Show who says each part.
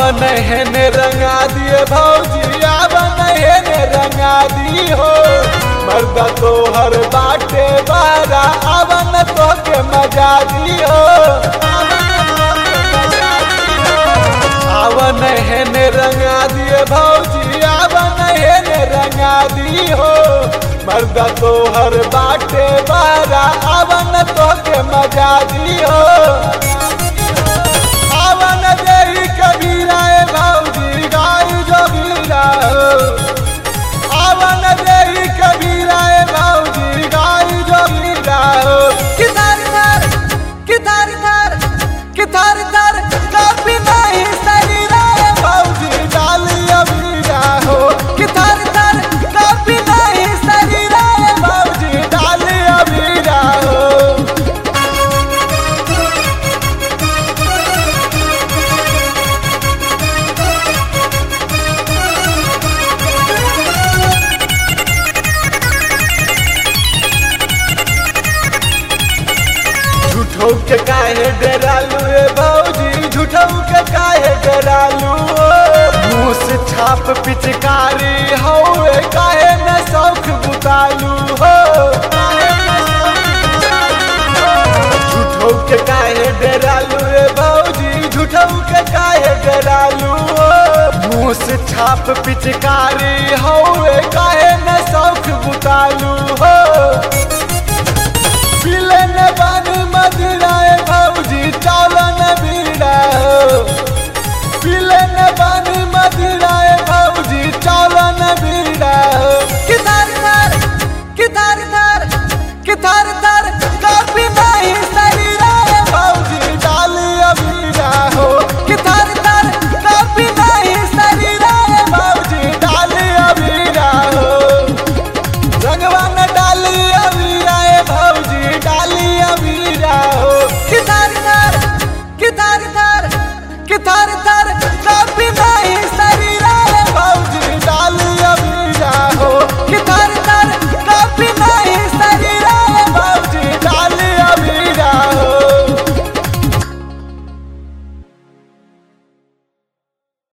Speaker 1: आवन हेन रंगा दिए भौजी आवन हेन रंगा दी हो मर्दा तो हर बाटे बारा आवन तो के मजा दी हो आवन हेन रंगा दिए भौजी आवन हेन रंगा दी हो मर्दा तो हर बाटे बारा आवन तो के मजा दी हो आवन देही कबीरा ए भौजी गाय जोगीरा हो आवन देही कबीरा ए भौजी गाय जोगीरा हो
Speaker 2: किधर धर किधर धर किधर धर कभी नहीं शरीरा
Speaker 1: भौजी डाली अबीरा हो
Speaker 2: किधर धर कभी नहीं शरीरा
Speaker 1: भौजी डाली अबीरा हो झूठो के काहे डरालू ए भौजी झूठो के काहे डरालू मुंह से छाप पिचकारी हो ए काहे न शौक बुतालू हो झूठो के काहे डरालू ए भौजी झूठो के काहे डरालू मुंह से छाप पिचकारी हो ए काहे